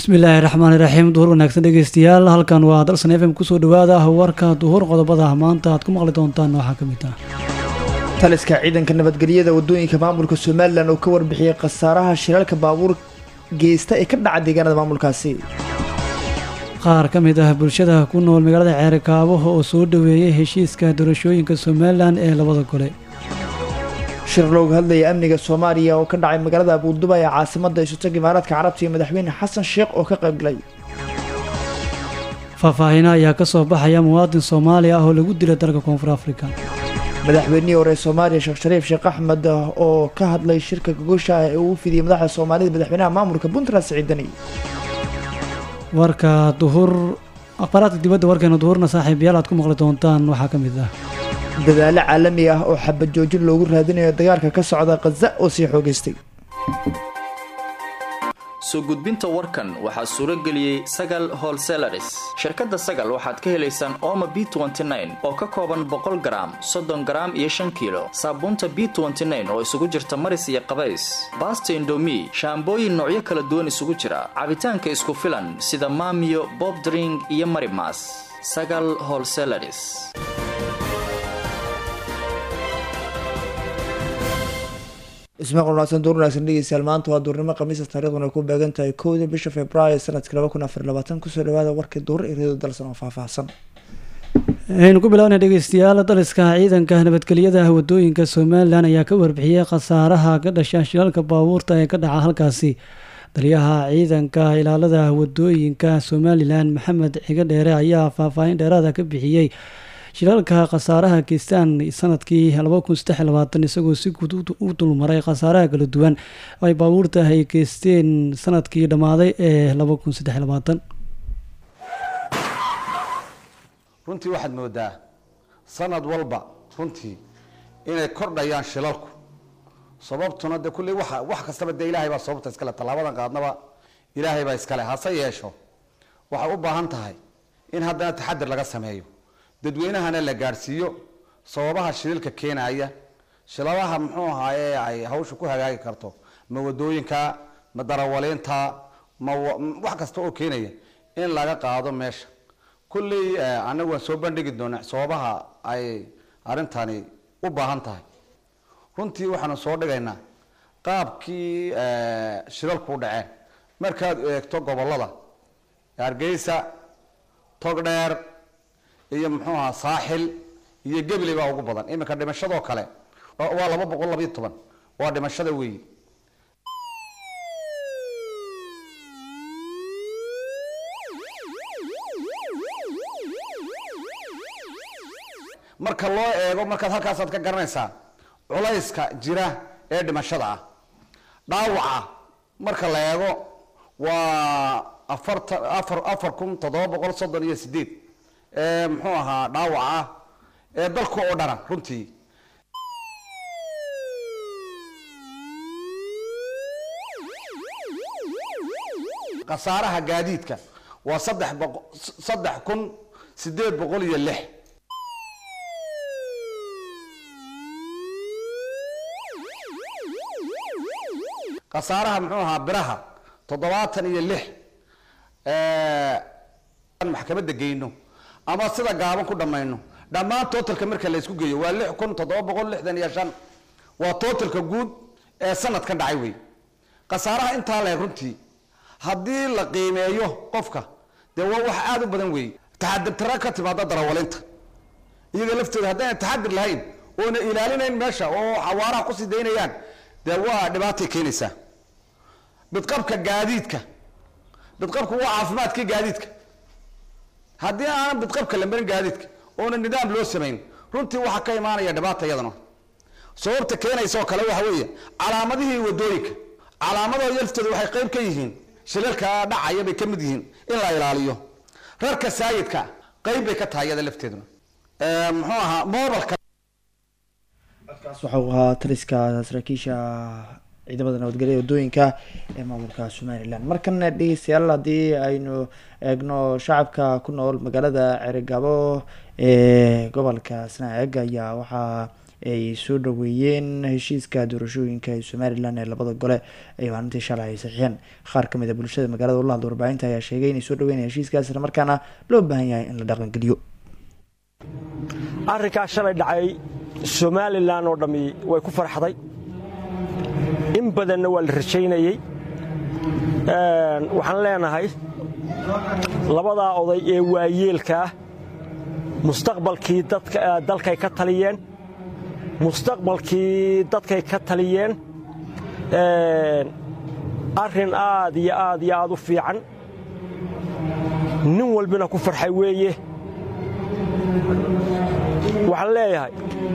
bismillaahi raxmaani raxiim duhur wanaagsan dhegeystayaal halkan waa dalsan f m kusoo dhawaada warka duhur qodobada maanta aad ku maqli doontaan waxaa ka mid ah taliska ciidanka nabadgelyada wadooyinka maamulka somalilan oo ka warbixiyey khasaaraha shiraalka baabuur geysta ee ka dhaca deegaanada maamulkaasi qaar ka mid ah bulshada ku nool magaalada ceerikaabo oo soo dhaweeyay heshiiska doorashooyinka somalilan ee labada gole shir looga hadlaya amniga soomaaliya oo ka dhacay magaalada abuuduba ee caasimada isutag imaaraadka carabta iyo madaxweyne xasan sheekh oo ka qaybgalay faahfaahino ayaa ka soo baxaya muwaadin soomaali ah oo lagu dilay dalka koonfur afrika madaxweynihii hore soomaaliya sheekh shariif sheekh axmed oo ka hadlay shirka gogosha ah ee uu fidiyey madaxda soomaalida madaxweynaha maamulka puntland siciidani warka duhur akhbaaraadka dibadda warkeena duhurna saaxiibayaal aad ku maqli doontaan waxaa ka mid ah dadaalo caalami ah oo xabad joojin loogu raadinayo dagaalka ka socda khaza oo sii xoogeystay soo gudbinta warkan waxaa suuro geliyey sagal holselaris shirkadda sagal waxaad ka helaysaan ooma b oo ka kooban boqol garaam soddon garaam iyo shan kiilo saabuunta b oo isugu jirta maris iyo qabays baasta indomi shaambooyin noocyo kala duwan isugu jira cabitaanka isku filan sida maamiyo bobdring iyo marimas sagal holselaris ismaqal wanaagsan duur wanaagsan dhegeystayaal maanta waa duurnimo khamiisa taariikhduna ku beegan tahay kowda bisha februaayo sanadka laba kun afar labaatan kusoo dhawaada warkii duur ee reedo dalsan oo faahfaahsan aynu ku bilaabnay dhegeystayaal daliska ciidanka nabadgelyada wadooyinka somalilan ayaa ka warbixiyey khasaaraha ka dhasha shilaalka baabuurta ee ka dhaca halkaasi taliyaha ciidanka ilaalada wadooyinka somalilan maxamed ciga dheere ayaa faahfaahin dheeraada ka bixiyey shilaalka khasaaraha geystaan sanadkii isagoo si guud u dulmaray khasaaraha kala duwan ay baabuurta ay geysteen sanadkii dhammaaday ee runtii waxaad moodaa sanad walba runtii inay kordhayaan shilalku sababtuna de kulley wa wax kastaba dee ilaahay baa sababta iskale tallaabadan qaadnaba ilaahay baa iskale hase yeesho waxay u baahan tahay in haddana taxadir laga sameeyo dadweynahana la gaadhsiiyo sababaha shililka keenaya shilabaha muxuu ahaaye ay hawsha ku hagaagi karto ma wadooyinka ma darawaliinta ma wax kasta oo keenaya in laga qaado meesha kulley anagu waan soo bandhigi doona sababaha ay arrintani u baahan tahay runtii waxaanu soo dhigaynaa qaabkii shilalku u dhaceen markaad eegto gobolada hargeysa togdheer iyo muxuu ahaa saaxil iyo gebli baa ugu badan iminka dhimashadoo kale waa laba boqol labayo toban waa dhimashada weeyi marka loo eego markaad halkaasaad ka garanaysaa culayska jira ee dhimashada ah dhaawaca marka la eego waa afartan afar afar kun toddoba boqol soddon iyo sideed ee muxuu ahaa dhaawac ah ee dalka oo dhana runtii khasaaraha gaadiidka waa saddex boqo saddex kun sideed boqol iyo lix khasaaraha muxuu ahaa biraha toddobaatan iyo lix maxkamadda geyno ama sida gaaban ku dhammayno dhammaan totalka marka la isku geeyo waa lix kun toddoba boqol lixdan iyo shan waa totalka guud ee sanadka dhacay wey khasaaraha intaa leeg runtii haddii la qiimeeyo qofka dee waa wax aada u badan weeye taxadir tara ka timaada darawalinta iyaga laftooda haddayna taxadir lahayn oona ilaalinayn meesha oo xawaaraha kusii daynayaan dee waa dhibaatay keenaysaa bidqabka gaadiidka bidqabku waa caafimaadkii gaadiidka haddii aanan bidqabka la marin gaadiidka oona nidaam loo samayn runtii waxaa ka imaanaya dhibaata iyadana sababta keenaysa oo kale waxa weeye calaamadihii wadooyinka calaamadooda laftooda waxay qayb ka yihiin shilalka dhacaya bay ka mid yihiin in la ilaaliyo rarka saayidka qayb bay ka tahay iyada lafteeduna muxuu ahaa mobalka codkaas waxa uu ahaa taliska saraakiisha ciidamada nabadgelya wadooyinka ee maamulka somalilan markana dhegeystayaal haddii aynu eegno shacabka ku nool magaalada cerigabo ee gobolka sanaag ayaa waxaa ay soo dhaweeyeen heshiiska doorashooyinka ee somalilan ee labada gole ay maalintii shalay ay saxiixeen qaar kamid a bulshada magaalada ula hadla warbaahinta ayaa sheegay inay soo dhaweynaya heshiiskaas isla markaana loo baahan yahay in la dhaqangeliyo arrinkaas shalay dhacay somalilan oo dhammi way ku farxday in badanna waa la rajaynayey waxaan leenahay labadaa oday ee waayeelka ah mustaqbalkii dalkay ka taliyeen mustaqbalkii dadkay ka taliyeen arrin aad iyo aad iyo aad u fiican nin walbina ku farxay weeye waxaan leeyahay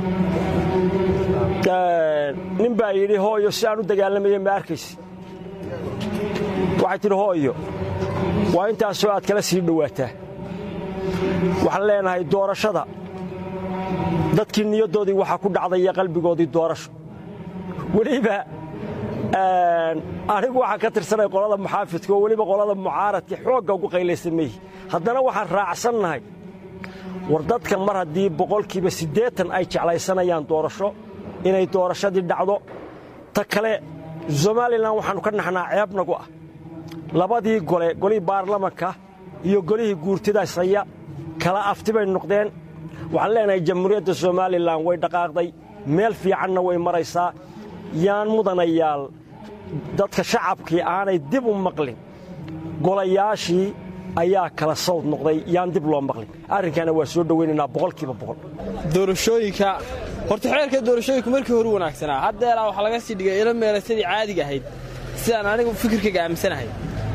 nin baa yidhi hooyo si aan u dagaalamaya ma arkaysi waxay tidhi hooyo waa intaasoo aad kala sii dhowaataa waxaan leenahay doorashada dadkii niyaddoodii waxaa ku dhacday iyo qalbigoodii doorasho weliba anigu waxaan ka tirsanay qolada muxaafidka oo weliba qolada mucaaradka xoogga ugu qaylaysan mayhi haddana waxaan raacsannahay war dadka mar haddii boqolkiiba siddeetan ay jeclaysanayaan doorasho inay doorashadii dhacdo ta kale somalilan waxaannu ka naxnaa ceeb nagu ah labadii gole golihii baarlamanka iyo golihii guurtidaasaya kala afti bay noqdeen waxaan leenahay jamhuuriyadda somalilan way dhaqaaqday meel fiicanna way maraysaa yaan mudanayaal dadka shacabkii aanay dib u maqlin golayaashii ayaa kala sawd noqday yaan dib loo maqlin arrinkaana waa soo dhowaynaynaa boqolkiiba boqol doorashooyinka horta xeerka doorashooyinku markii horu wanaagsanaa haddeeraa waxaa laga sii dhigay ilo meelasadii caadiga ahayd sidaan anigu fikirkayga aaminsanahay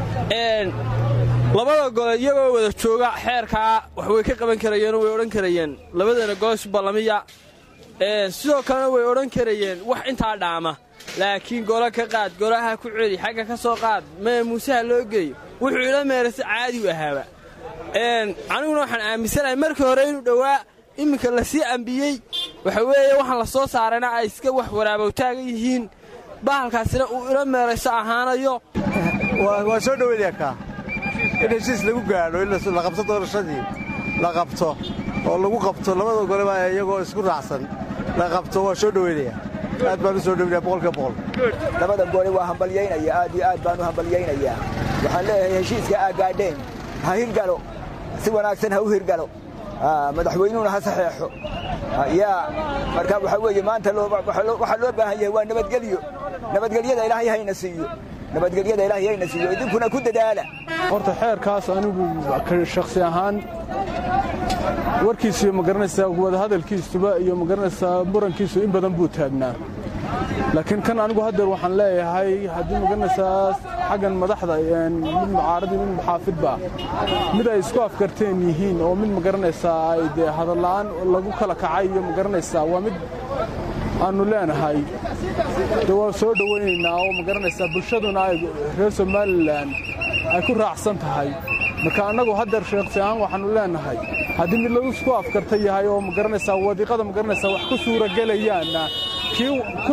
labada gole iyagoo wada jooga xeerkaa wax way ka qaban karayeenoo way odhan karayeen labadana gole isu ballamiya sidoo kalena way odhan karayeen wax intaa dhaama laakiin golo ka qaad golaha ku celi xagga ka soo qaad mee muuseha loo geeyo wuxuu ilo meelase caadi u ahaaba aniguna waxaan aaminsanahay markii hore inuu dhowaa iminka lasii ambiyey waxa weeye waxaan la soo saarayna ay iska wax waraabowtaaga yihiin bahalkaasina uu ilo meelayso ahaanayo waa soo dhoweynaya kaa in heshiis lagu gaadho in la qabto doorashadii la qabto oo lagu qabto labada goleba iyagoo isku raacsan la qabto waa soo dhoweynaya aad baan u soo dhoweynaya boqolkiiba boqol labada gole waa hambalyaynaya aad iyo aad baan u hambalyaynayaa waxaan leeyahay heshiiska aa gaadheen ha hirgalo si wanaagsan ha u hirgalo madaxweynuhuna ha saxeexo yaa marka waxaa weeye maanta waxaa loo baahan yahay waa nabadgelyo nabadgelyada ilaahay hayna siiyo nabadgelyada ilaahay hayna siiyo idinkuna ku dadaala horta xeerkaas anigu shakhsi ahaan warkiisu iyo magaranaysaa wadahadalkiisuba iyo magaranaysaa murankiisu in badan buu taagnaa laakiin kan anigu haddeer waxaan leeyahay haddii magaranaysaa xaggan madaxda mid mucaarad iyo mid muxaafidba mid ay isku afkarteen yihiin oo mid magaranaysaa ay dee hadalla'aan lagu kala kacay iyo magaranaysaa waa mid aannu leenahay de waa soo dhowaynaynaa oo magaranaysaa bulshaduna ay reer somalilan ay ku raacsan tahay marka annagu haddeer sheekhsi ahaan waxaannu leenahay haddii mid lagu isku afkarta yahay oo magaranaysaa wadiiqada magaranaysaa wax ku suuragelayaanna kii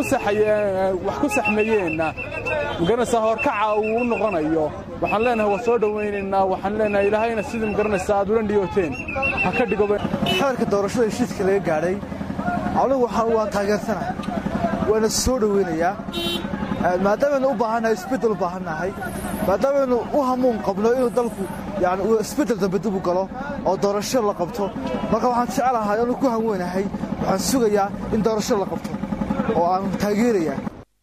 wax ku saxmeeyeenna magaranaysaa horkaca uu u noqonayo waxaan leenahay waa soo dhowaynaynaa waxaan leenahay ilaahayna sidii magaranaysaa aad ula niyooteen ha ka dhigo xeerka doorashada heshiiska laga gaadhay anigu waxaan waan taageersanahay waana soo dhowaynayaa maadaamanu u baahannahay isbeddel u baahannahay maadaamanu u hamuun qabno inuu dalku yani uu isbeddel dambe dib u galo oo doorasho la qabto marka waxaan jecelahay anu ku hanweynahay waxaan sugayaa in doorasho la qabto oo aan taageerayaa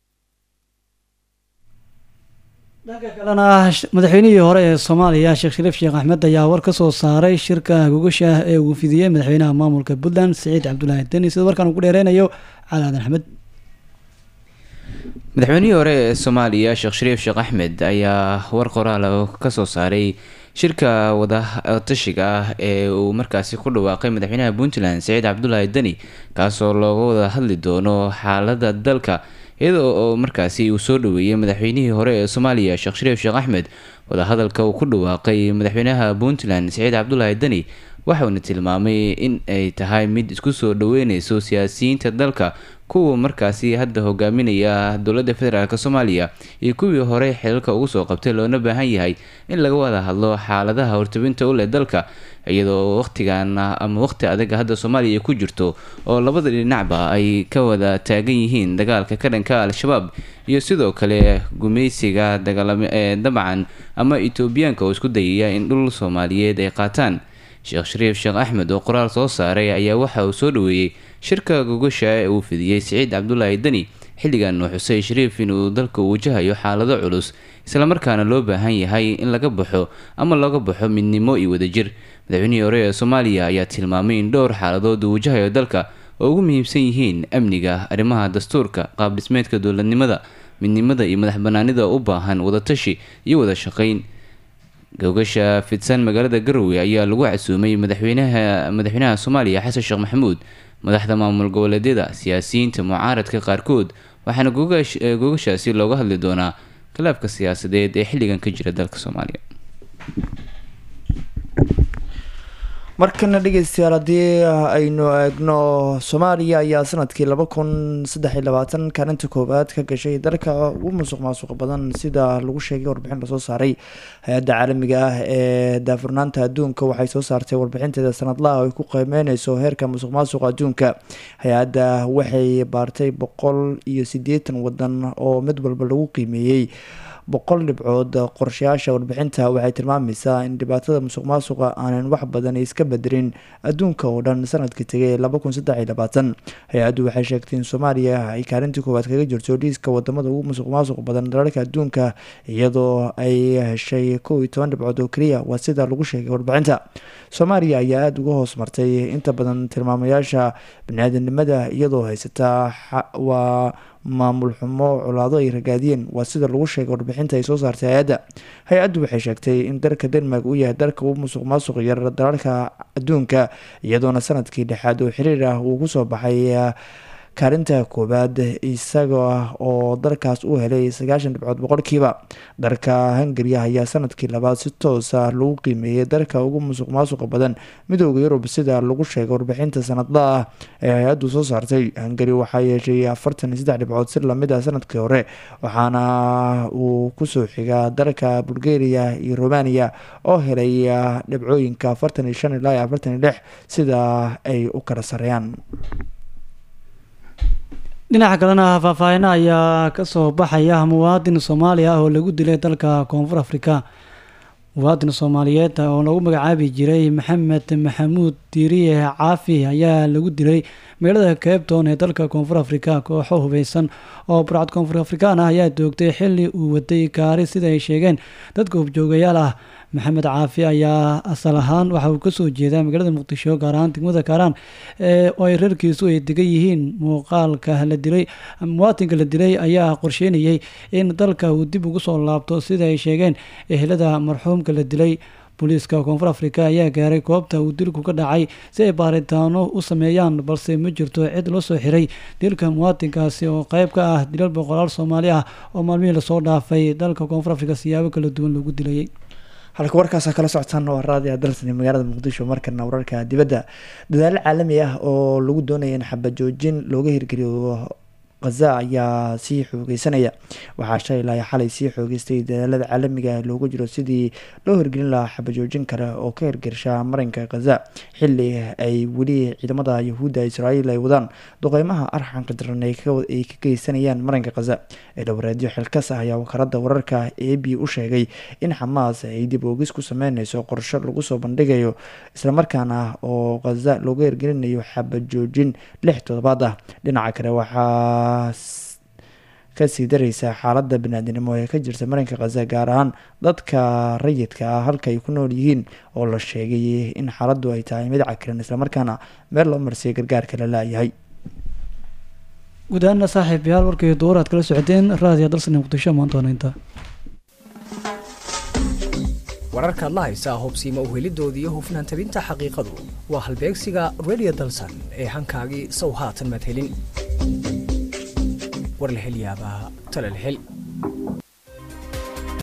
dhanka kalena madaxweynihii hore ee soomaaliya sheekh shariif sheekh axmed ayaa war ka soo saaray shirka gogasha ah ee uu fidiyey madaxweynaha maamulka puntland siciid cabdulaahi deni sida warkaan uu ku dheereynayo cali aadan axmed madaxweynihii hore ee soomaaliya sheekh shariif sheekh axmed ayaa war qoraal oo kasoo saaray shirka wadatashiga ah ee uu markaasi ku dhawaaqay madaxweynaha puntland siciid cabdulaahi deni kaasoo looga wada hadli doono xaalada dalka iyada oo markaasi uu soo dhaweeyey madaxweynihii hore ee soomaaliya sheekh shariif sheekh axmed wadahadalka uu ku dhawaaqay madaxweynaha puntland siciid cabdulaahi deni waxauna tilmaamay in ay tahay mid isku soo dhaweyneyso siyaasiyiinta dalka kuwa markaasi hadda hogaaminaya dowladda federaalk soomaaliya iyo kuwii hore xilalka ugu soo qabtay loona baahan yahay in laga wada hadlo xaaladaha hortabinta u leh dalka iyadoo waqtigan ama waqti adaga hadda soomaaliya ay ku jirto oo labada dhinacba ay ka wada taagan yihiin dagaalka ka dhanka al-shabaab iyo sidoo kale gumaysiga dagaalame ee dabcan ama etoobiyaanka oo isku dayaya in dhul soomaaliyeed ay qaataan sheekh shariif sheekh axmed oo qoraal soo saaray ayaa waxa uu soo dhaweeyey shirka gogasha ee uu fidiyey siciid cabdulaahi deni xilligan uu xusay shariif inuu dalka uu wajahayo xaalado culus islamarkaana loo baahan yahay in laga baxo ama laga baxo midnimo iyo wadajir madaxweynihii hore ee soomaaliya ayaa tilmaamay in dhowr xaaladood uu wajahayo dalka oo ugu muhiimsan yihiin amniga arrimaha dastuurka qaab dhismeedka dowladnimada midnimada iyo madax banaanida u baahan wadatashi iyo wada shaqeyn gogasha fidsan magaalada garowe ayaa lagu casuumay madaxweynaha madaxweynaha soomaaliya xasan sheekh maxamuud madaxda maamul goboleedyada siyaasiyiinta mucaaradka qaarkood waxaana gogashaasi looga hadli doonaa khilaafka siyaasadeed ee xilligan ka jira dalka soomaaliya markana dhegeystayaal haddii aynu eegno soomaaliya ayaa sanadkii laba kun saddex iyo labaatan kaalinta koowaad ka gashay dalka ugu musuq maasuq badan sida lagu sheegay warbixin lasoo saaray hay-adda caalamiga ah ee daafurnaanta adduunka waxay soo saartay warbixinteeda sanadlaha oo ay ku qiimeyneyso heerka musuq maasuqa adduunka hay-adda waxay baartay boqol iyo sideetan wadan oo mid walba lagu qiimeeyey boqol dhibcood qorshayaasha warbixinta waxay tilmaamaysaa in dhibaatada musuq maasuqa aanan wax badan iska bedelin adduunka oo dhan sanadkii tegay laba kun saddex iyo labaatan hay-addu waxay sheegtay in soomaaliya ay kaalintii koowaad kaga jirto liiska wadamada ugu musuq maasuq badan dalalka adduunka iyadoo ay heshay kow iyo toban dhibcood oo keliya waa sida lagu sheegay warbixinta soomaaliya ayaa aada uga hoos martay inta badan tilmaamayaasha bani-aadanimada iyadoo haysataa waa maamul xumo colaado ay ragaadiyeen waa sida lagu sheegay warbixinta ay soo saartay hay-adda hay-addu waxay sheegtay in dalka denmark uu yahay dalka ugu musuq maasuq yar dalalka adduunka iyadoona sanadkii dhexaad oo xiriir ah uu kusoo baxay kaalinta koowaad isaga oo dalkaas u helay sagaashan dhibcood boqolkiiba dalka hungariya ayaa sanadkii labaad si toosa lagu qiimeeyay dalka ugu musuq maasuqa badan midooda yurub sida lagu sheegay warbixinta sanadla ah ee hay-addu soo saartay hungari waxaa yeeshay afartan iyo saddex dhibcood si lamid ah sanadkii hore waxaana uu kusoo xigaa dalka bulgaria iyo romania oo helay dhibcooyinka afartan iyo shan ilaa iyo afartan iyo lix sida ay u kala sareeyaan dhinaca kalena faahfaahina ayaa kasoo baxaya muwaadin soomaali ah oo lagu dilay dalka koonfur afrika muwaadin soomaaliyeed oo lagu magacaabi jiray maxamed maxamuud diiriye caafi ayaa lagu dilay magaalada cabetown ee dalka koonfur afrika kooxo hubeysan oo burcad koonfur afrikaan ah ayaa doogtay xili uu waday gaari sida ay sheegeen dadka hubjoogayaal ah maxamed caafi ayaa asal ahaan waxa uu kasoo jeedaa magaalada muqdisho gaar ahaan degmada kaaraan oo ay reerkiisu ay degan yihiin muuqaalka la dilay muwaatinka la dilay ayaa qorsheynayay in dalka uu dib ugu soo laabto sida ay sheegeen ehelada marxuumka la dilay booliiska koonfur afrika ayaa gaaray goobta uu dilku ka dhacay si ay baaritaano u sameeyaan balse ma jirto cid loo soo xiray dilka muwaatinkaasi oo qeyb ka ah dilal boqolaal soomaali ah oo maalmihii lasoo dhaafay dalka koonfur afrika siyaabo kala duwan loogu dilayay halka warkaasa kala socotaan waa raadiya dalsani magaalada muqdisho markana wararka dibadda dadaalo caalami ah oo lagu doonaya in xabajoojin looga hirgeliyo khaza ayaa sii xoogeysanaya waxaa shalay ilaa xalay sii xoogeystay dadaalada caalamiga loogu jiro sidii loo hirgelin lahaa xabajoojin kale oo ka hirgersha marinka khaza xili ay weli ciidamada yahuudda israa'iil ay wadaan duqeymaha arxanka daran ay ka geysanayaan marinka khaza ee dhawareedyo xilkas ah ayaa wakaalada wararka a b u sheegay in xamaas ay dib oogis ku sameyneyso qorsho lagu soo bandhigayo islamarkaana oo khaza looga hirgelinayo xabajoojin lix toddobaad ah dhinaca kale waxaa kasii dareysa xaalada banaadinimo ee ka jirta marinka khaza gaar ahaan dadka rayidka ah halka ay ku nool yihiin oo la sheegay in xaaladdu ay tahay mid cakiran islamarkaana meel loo marsiya gargaarka la laayahay guud ahaana saaxiib yaal warkii duur aad kala socoteen raadiya dalsani muqdisho maanta wanaynta wararka adla haysaa hubsiima uhelidoodii iyo hufnaan tabinta xaqiiqadu waa halbeegsiga radio dalsan ee hankaagii sow haatan madhelin war la hel yaabaa tala la hel